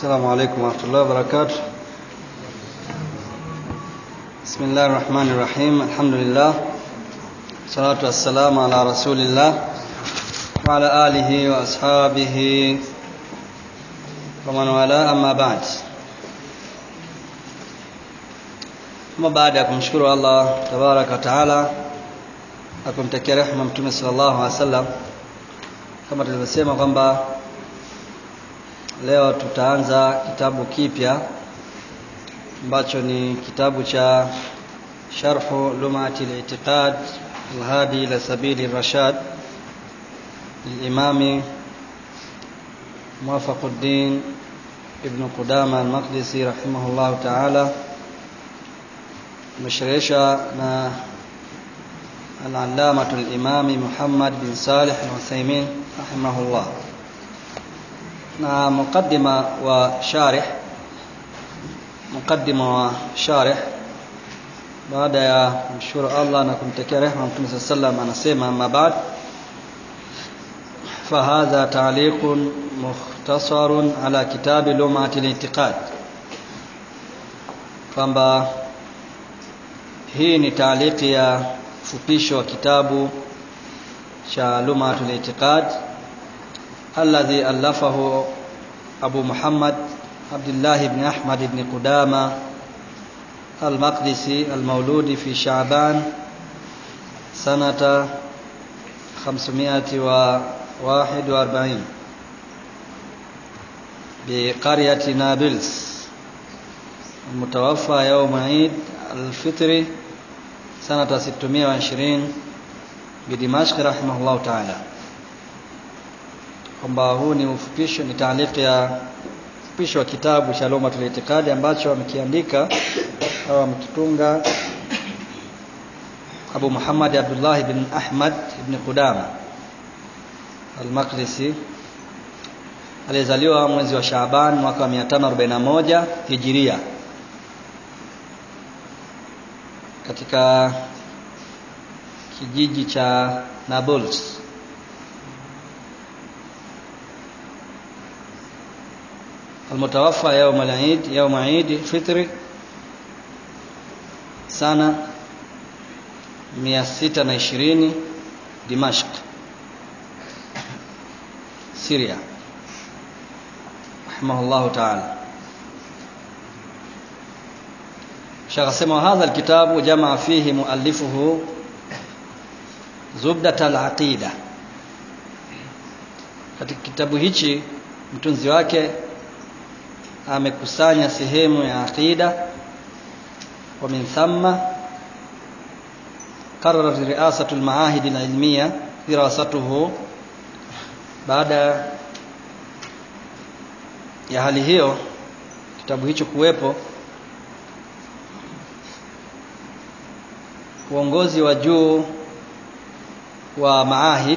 السلام عليكم ورحمة الله وبركاته بسم الله الرحمن الرحيم الحمد لله والصلاة والسلام على رسول الله وعلى آله وأصحابه ومن والاه أما بعد Ama baada ya kumshukuru Allah tabaraka wa taala na kumtakia rehema Mtume sallallahu alaihi wasallam, kama tulivyosema kwamba leo tutaanza kitabu kipya ambacho ni kitabu cha sharhu lumati al-i'tiqad al-hadi ila sabili rashad للإمام موفق الدين ابن قدامة المقدسي رحمه الله تعالى مشرشة العلامة الإمام محمد بن صالح العثيمين رحمه الله na mukaddima wa sharih mukaddima wa sharih baada ya kumshukuru Allah na kumtakia rehema Mtume صلى الله عليه وسلم anasema amma ba'd فهذا تعليق مختصر على كتاب لمعة الاعتقاد kwamba hii ni taaliki ya fupisho wa kitabu cha Lumatul I'tiqad الذي ألفه أبو محمد عبد الله بن أحمد بن قدامة المقدسي المولود في شعبان سنة 541 بقرية نابلس المتوفى يوم عيد الفطر سنة 620 بدمشق رحمه الله تعالى kwamba huu ni ufupisho ni taaliki ya ufupisho wa kitabu cha Lumatul Itikadi ambacho amekiandika au amekitunga Abu Muhammad Abdullah ibn Ahmad ibn Qudama Al-Maqdisi alizaliwa mwezi wa Shaaban mwaka wa 541 Hijiria katika kijiji cha Nablus المتوفى يوم العيد يوم عيد الفطر سنة 620 دمشق سوريا رحمه الله تعالى شيخ هذا الكتاب جمع فيه مؤلفه زبدة العقيدة katika kitabu hichi mtunzi wake amekusanya sehemu ya aqida wa min thamma qararat ri'asatu al-ma'ahid al-ilmiya dirasatuhu baada ya hali hiyo kitabu hicho kuwepo uongozi wa juu wa maahid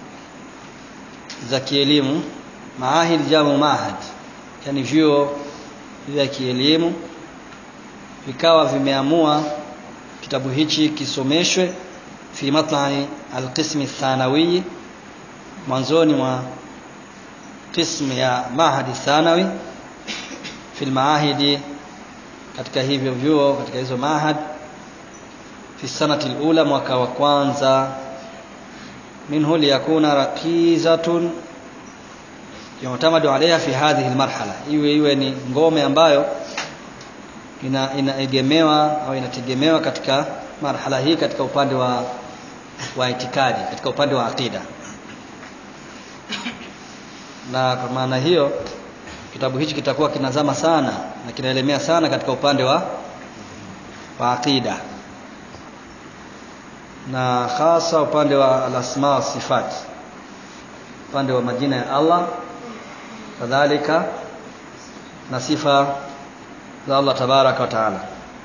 za kielimu maahid jamu mahad yani vyuo vya kielimu vikawa vimeamua kitabu hichi kisomeshwe fi matlai alqismi thanawi mwanzoni mwa qismu ya mahadi thanawi fi maahidi katika hivyo vyuo katika hizo mahad fi sanati alula mwaka wa kwanza minhu liyakuna raqizatun yutamadu alaiha fi hadhihi almarhala iwe iwe ni ngome ambayo ina inaegemewa au inategemewa katika marhala hii katika upande wa wa itikadi katika upande wa aqida na kwa maana hiyo kitabu hichi kitakuwa kinazama sana na kinaelemea sana katika upande wa wa aqida na hasa upande wa alasma wa sifat upande wa majina ya Allah kadhalika na sifa za Allah tabaraka wa taala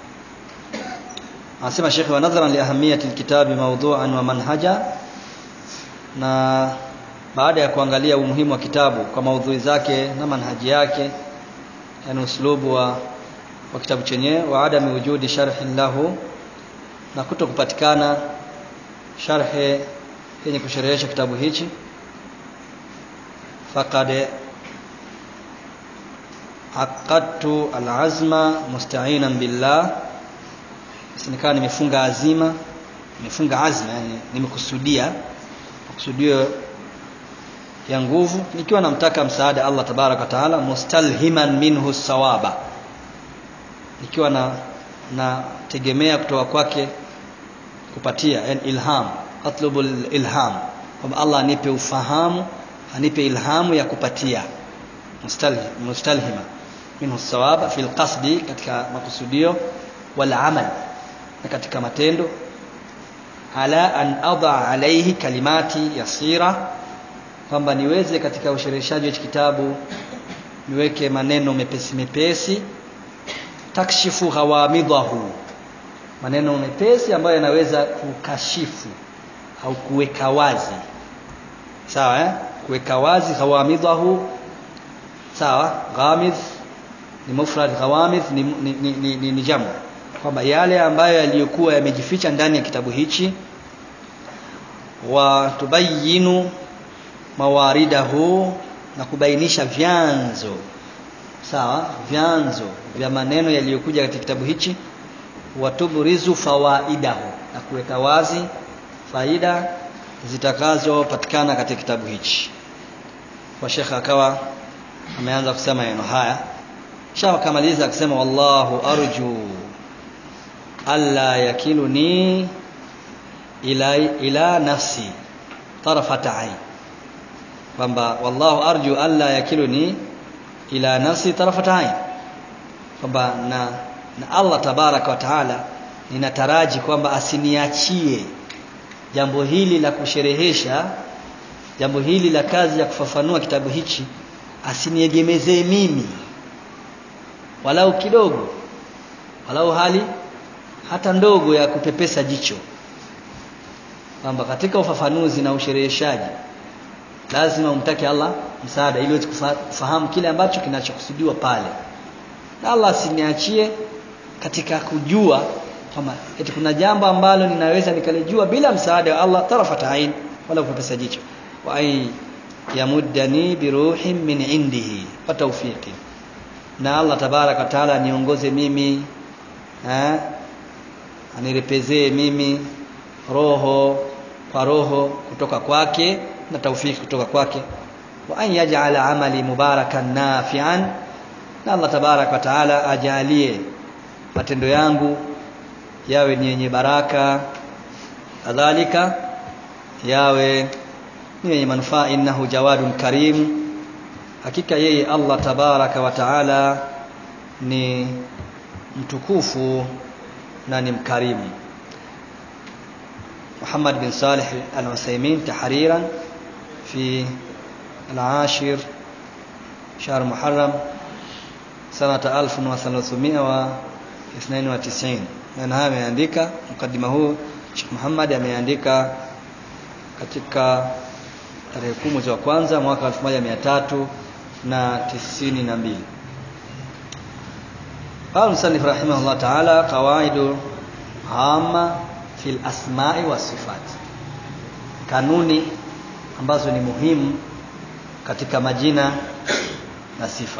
anasema Sheikh wa nadharan li ahamiyati alkitabi mawdu'an wa manhaja na baada ya kuangalia umuhimu wa kitabu kwa maudhui zake na manhaji yake yani uslubu wa, wa kitabu chenyewe wa adami wujudi sharhin lahu na kuto kupatikana sharhe yenye kusherehesha kitabu hichi faqad aqadtu alazma musta'inan billah nikawa nimefunga azima nimefunga azma yani nimekusudia kusudio ya nguvu nikiwa namtaka msaada Allah tabaraka taala mustalhiman minhu sawaba nikiwa na nategemea kutoka kwake kupatia yani ilham atlubu ilham kwamba Allah anipe ufahamu anipe ilhamu ya kupatia mustalhim mustalhima minhu sawaba fil qasdi katika makusudio wal amal na katika matendo ala an adha alayhi kalimati yasira kwamba niweze katika ushereheshaji wa kitabu niweke maneno mepesi mepesi takshifu ghawamidahu maneno mepesi ambayo yanaweza kukashifu au kuweka wazi sawa eh kuweka wazi ghawamidahu sawa ghamidh ni mufrad ghawamidh ni, ni, ni, ni, ni, ni jamu kwamba yale ambayo yaliyokuwa yamejificha ndani ya kitabu hichi wa tubayinu mawaridahu na kubainisha vyanzo sawa vyanzo vya maneno yaliyokuja katika kitabu hichi watubrizu fawaidahu na kuweka wazi faida zitakazopatikana katika kitabu hichi kwa shekhe akawa ameanza kusema maneno haya kisha akamaliza akisema wallahu arju alla yakiluni ila ila nafsi tarafata ain kwamba wallahu arju alla yakiluni ila nafsi tarafata ain kwamba na, na Allah tabaraka wa taala ninataraji kwamba asiniachie jambo hili la kusherehesha jambo hili la kazi ya kufafanua kitabu hichi asiniegemezee mimi walau kidogo walau hali hata ndogo ya kupepesa jicho kwamba katika ufafanuzi na ushereheshaji lazima umtake Allah msaada ili uweze kufahamu kile ambacho kinachokusudiwa pale na Allah asiniachie katika kujua kwamba eti kuna jambo ambalo ninaweza nikalijua bila msaada wa Allah tarafata ain wala kupepesa jicho wa ay yamuddani biruhin min indihi wa tawfiqi na Allah tabaraka taala aniongoze mimi eh anirepezee mimi roho kwa roho kutoka kwake na taufiki kutoka kwake wa an yaj'ala amali mubarakan nafi'an na Allah tabarak wa taala ajalie matendo yangu yawe ni yenye baraka kadhalika yawe ni yenye manufaa innahu jawadun karim hakika yeye Allah tabaraka wa taala ni mtukufu na ni mkarimu محمد بن صالح العثيمين تحريرا في العاشر شهر محرم سنة 1392 na haya ameandika mkadima huu Sheikh Muhammad ameandika katika tarehe kumi mwezi wa kwanza mwaka 1392 قال المصنف رحمه الله تعالى قواعد عامة في الأسماء والصفات kanuni ambazo ni muhimu katika majina na sifa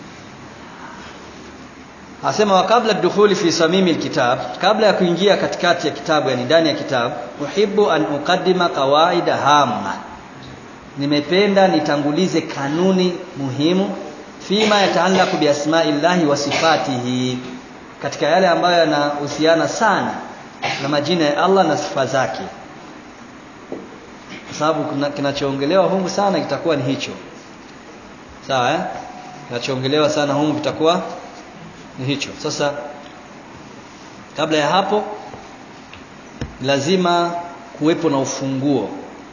asema wa kabla dukhuli fi samimi alkitab kabla ya kuingia katikati ya kitabu yani ndani ya kitabu uhibbu an uqaddima qawaida hamma nimependa nitangulize kanuni muhimu fima yataallaqu bi asma'illahi wa sifatihi katika yale ambayo yanahusiana sana na majina ya Allah na sifa zake kwa sababu kinachoongelewa humu sana kitakuwa ni hicho sawa eh kinachoongelewa sana humu kitakuwa ni hicho sasa kabla ya hapo lazima kuwepo na ufunguo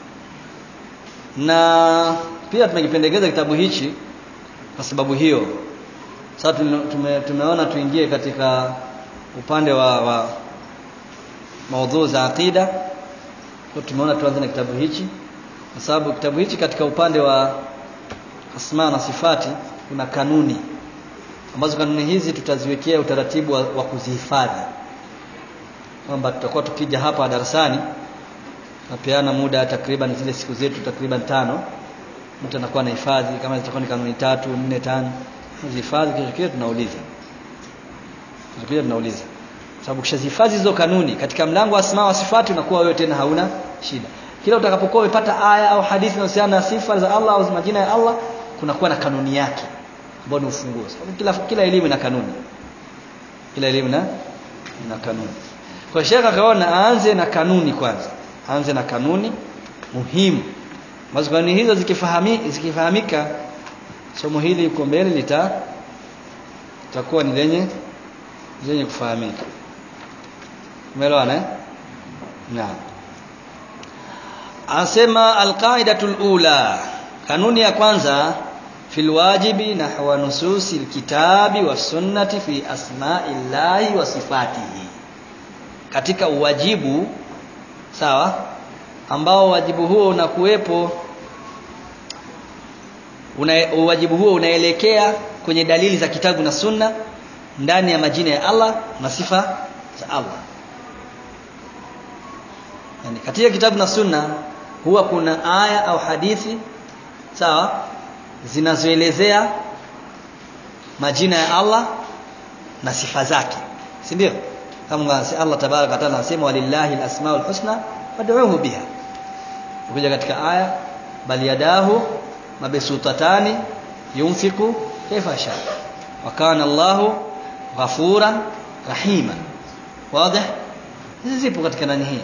na pia tumekipendekeza kitabu hichi kwa sababu hiyo sasa tume, tumeona tuingie katika upande wa, wa maudhui za aqida kwa tumeona tuanze na kitabu hichi kwa sababu kitabu hichi katika upande wa asma na sifati kuna kanuni ambazo kanuni hizi tutaziwekea utaratibu wa, wa kuzihifadhi kwamba tutakuwa tukija hapa darasani napeana muda takriban zile siku zetu takriban tano mtu anakuwa na hifadhi kama zitakuwa ni kanuni tatu nne tano zihifadhi kesho kile tunauliza kesho tunauliza sababu ukishazihifadhi hizo kanuni katika mlango wa asma wa sifati unakuwa wewe tena hauna shida kila utakapokuwa umepata aya au hadithi inayohusiana na sifa za Allah au majina ya Allah kunakuwa na kanuni yake ambayo ni ufunguo sababu kila kila elimu ina kanuni kila elimu na na kanuni kwa shekha akaona aanze na kanuni kwanza aanze na kanuni muhimu ambazo kanuni hizo zikifahami, zikifahamika somo hili uko mbele lita litakuwa ni lenye lenye kufahamika umeelewana eh naam anasema alqaidatul ula kanuni ya kwanza fil wajibi nahwa nususi alkitabi was sunnati fi asma'illahi wa sifatihi katika uwajibu sawa ambao wajibu huo unakuwepo una, uwajibu huo unaelekea kwenye dalili za kitabu na sunna ndani ya majina ya Allah na sifa za Allah yani katika kitabu na sunna huwa kuna aya au hadithi sawa zinazoelezea majina ya Allah na sifa zake si ndio kama Allah tabaraka taala anasema walillahi alasmaul husna fad'uhu biha ukija katika aya bal yadahu mabsutatani yunfiqu kaifa sha wa kana Allahu ghafuran rahima wazi hizi zipo katika nani hii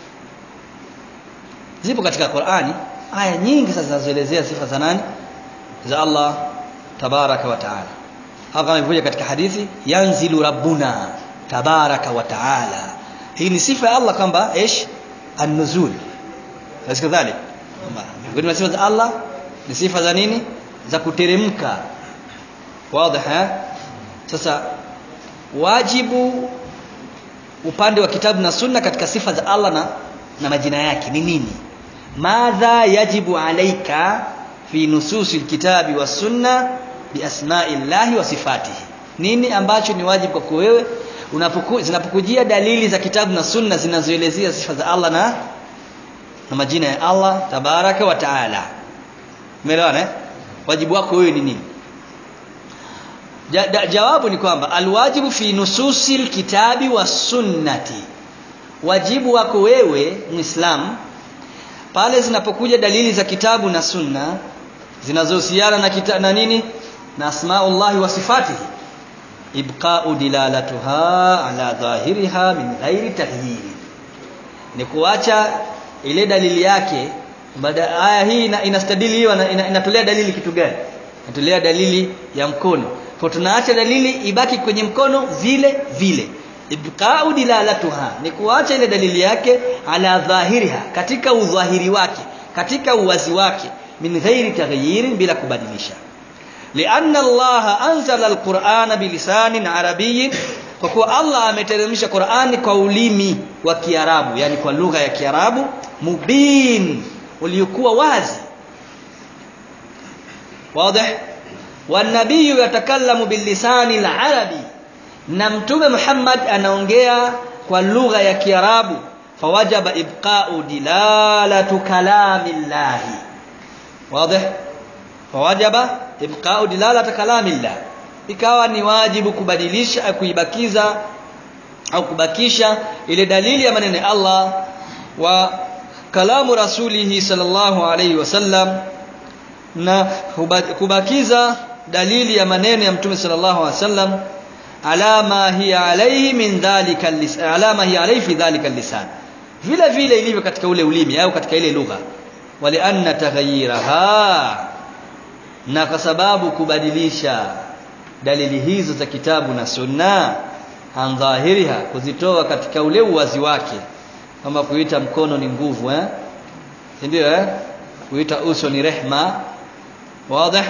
zipo katika Qur'ani aya nyingi sasa zinazoelezea sifa za nani za Allah tabaraka wa taala hapa imekuja katika hadithi yanzilu rabbuna tabaraka wa taala hii ni sifa ya Allah kwamba ish an-nuzul basi kadhalik miongoni mwa sifa za Allah ni sifa za nini za kuteremka wazi sasa wajibu upande wa kitabu na sunna katika sifa za Allah na, na majina yake ni nini madha yajibu alaika fi nususi alkitabi was sunna bi asma'illahi wa sifatihi nini ambacho ni wajibu kwako wewe unapoku, zinapokujia dalili za kitabu na sunna zinazoelezea sifa za Allah na na majina ya Allah tabaraka wa taala umeelewana eh wajibu wako wewe ni nini ja, da, jawabu ni kwamba alwajibu fi nususi alkitabi was sunnati wajibu wako wewe muislam pale zinapokuja dalili za kitabu na sunna zinazohusiana na kita, na nini na asmaullahi wa sifatihi ibqa'u dilalatuha ala dhahiriha min ghairi taghyiri ni kuacha ile dalili yake baada aya hii inastadili hiyo ina, inatolea dalili kitu gani inatolea dalili ya mkono kwa tunaacha dalili ibaki kwenye mkono vile vile ibqa'u dilalatuha ni kuacha ile dalili yake ala dhahiriha katika udhahiri wake katika uwazi wake min ghairi taghyirin bila kubadilisha لأن الله أنزل القرآن بلسان عربي kwa kuwa Allah ameteremsha Qur'ani kwa ulimi wa Kiarabu yani kwa lugha ya Kiarabu mubin uliokuwa wazi wazi والنبي يتكلم باللسان العربي na mtume Muhammad anaongea kwa lugha ya Kiarabu fawajaba ibqa'u dilalatu kalamillahi wazi fawajaba ibqa'u dilalata kalamillah ikawa ni wajibu kubadilisha kuibakiza au kubakisha ile dalili ya maneno ya Allah wa kalamu rasulihi sallallahu alayhi wasallam na kubakiza dalili ya maneno ya mtume sallallahu alayhi wasallam alama hiya alayhi min dhalika lisan alama hiya alayhi fi dhalika lisan vile vile ilivyo katika ule ulimi au katika ile lugha wali anna taghayyiraha na kwa sababu kubadilisha dalili hizo za kitabu na sunna an dhahiriha kuzitoa katika ule uwazi wake kama kuita mkono ni nguvu eh ndio eh kuita uso ni rehma wazi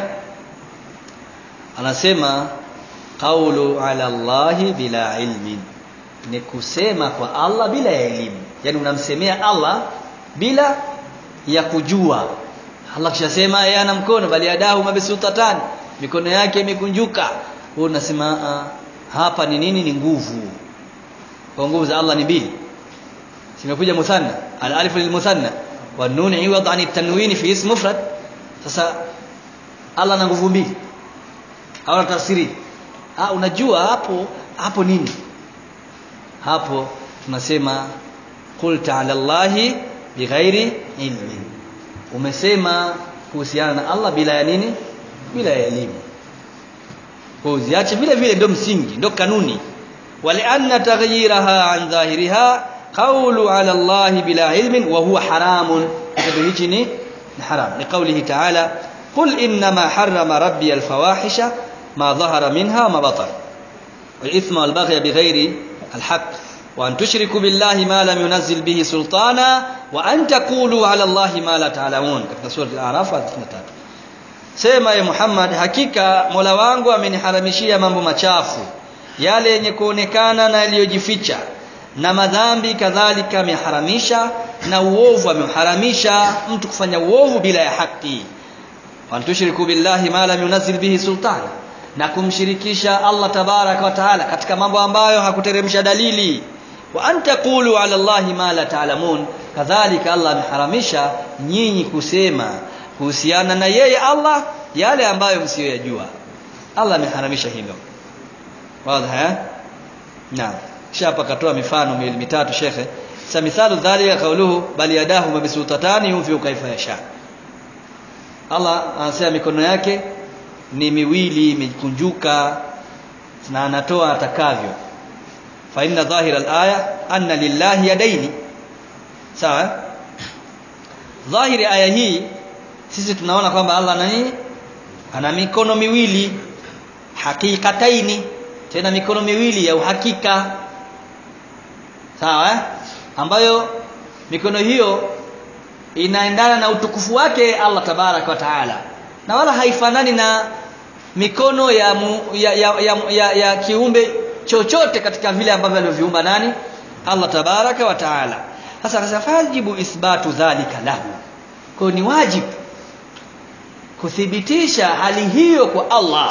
anasema qawlu ala Allahi bila ilmin ni kusema kwa Allah bila ya elimu yani unamsemea Allah bila ya kujua Allah kishasema yeye ana mkono bali adahu mabsutatani mikono yake imekunjuka wewe unasema hapa ni nini ni nguvu kwa nguvu za Allah ni mbili simekuja muthanna al alif lil muthanna wa nun iwad an tanwin fi ism mufrad sasa Allah ana nguvu mbili au tafsiri ah unajua hapo hapo nini hapo tunasema qulta ala allahi bighairi ilmin umesema kuhusiana na Allah bila ya nini bila ya elimu kwa uziache vile vile ndio msingi ndio kanuni walianna taghyiraha an dhahiriha qawlu ala Allah bila ilmin wa huwa haramun kitu hichi ni ni haram ni qawlihi ta'ala qul inma harrama rabbi alfawahisha ma dhahara minha ma batara والإثم والبغي بغير الحق وأن تشركوا بالله ما لم ينزل به سلطانا وأن تقولوا على الله ما لا تعلمون katika sura al-A'raf 33 Sema ya Muhammad hakika Mola wangu ameniharamishia mambo machafu yale yenye kuonekana na yaliyojificha na madhambi kadhalika ameharamisha na uovu ameharamisha mtu kufanya uovu bila ya haki wa tushriku billahi ma lam yunzil bihi sultana na kumshirikisha Allah tabaraka wa taala katika mambo ambayo hakuteremsha dalili wa antaqulu ala Allahi ma la ta'lamun kadhalika Allah ameharamisha nyinyi kusema kuhusiana na yeye Allah yale ambayo msiyoyajua Allah ameharamisha hilo wazi eh naam kisha hapa katoa mifano miwili mitatu shekhe sa mithalu dhalika kauluhu bali yadahu mabsutatani yunfiqu kaifa yasha Allah anasema mikono yake ni miwili imekunjuka na anatoa atakavyo fa inna dhahira al-aya anna lillahi yadaini sawa dhahiri aya hii sisi tunaona kwamba Allah ana nini ana mikono miwili hakikataini tena mikono miwili ya uhakika sawa eh? ambayo mikono hiyo inaendana na utukufu wake Allah tabarak wa taala na wala haifanani na mikono ya, mu, ya, ya, ya, ya, ya kiumbe chochote katika vile ambavyo alivyoviumba nani Allah tabaraka wa taala sasa akasema fajibu ithbatu dhalika lahu kwa ni wajibu kuthibitisha hali hiyo kwa Allah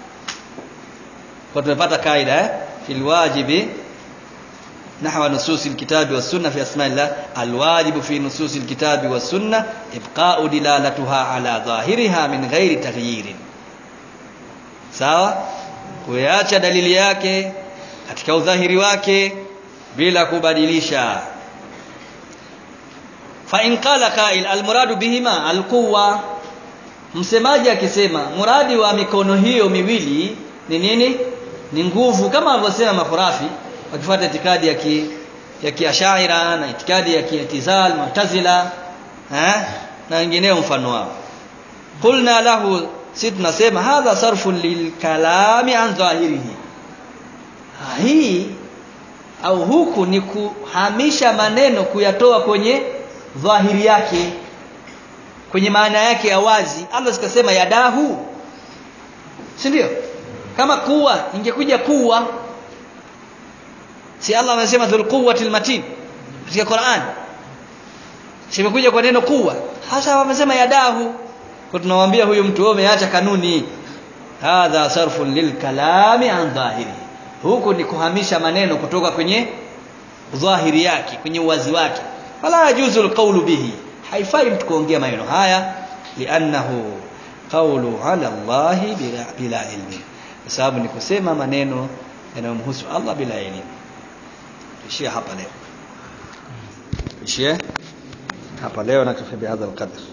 kwa tumepata kaida eh fil wajibi نحو نصوص الكتاب والسنة في أسماء الله الواجب في نصوص الكتاب والسنة إبقاء دلالتها على ظاهرها من غير تغيير sawa kuacha dalili yake katika udhahiri wake bila kubadilisha fa in qala qa'il almuradu bihima alquwa msemaji akisema muradi wa mikono hiyo miwili ni nini ni nguvu kama alivyosema makhurafi wakifuata itikadi ya ki, ya kiashaira na itikadi ya kiitizal mu'tazila eh na wengineo mfano wao qulna lahu si tunasema hadha sarfu lilkalami an dhahirihi hii au huku ni kuhamisha maneno kuyatoa kwenye dhahiri yake kwenye maana yake ya wazi Allah sikasema yadahu si ndio kama kuwa ingekuja kuwa si Allah amesema dhul quwwatil matin katika Qur'an simekuja kwa neno kuwa hasa wamesema yadahu kwa tunamwambia huyu mtu wewe umeacha kanuni hadha sarfun lilkalami an dhahiri huku ni kuhamisha maneno kutoka kwenye dhahiri yake kwenye uwazi wake fala yajuzu alqawlu bihi haifai mtu kuongea maneno haya li'annahu qawlu ala Allah bila, bila ilmi kwa sababu ni kusema maneno yanayomhusu Allah bila elimu ishia hapa leo ishia hapa leo na kafi bihadha alqadr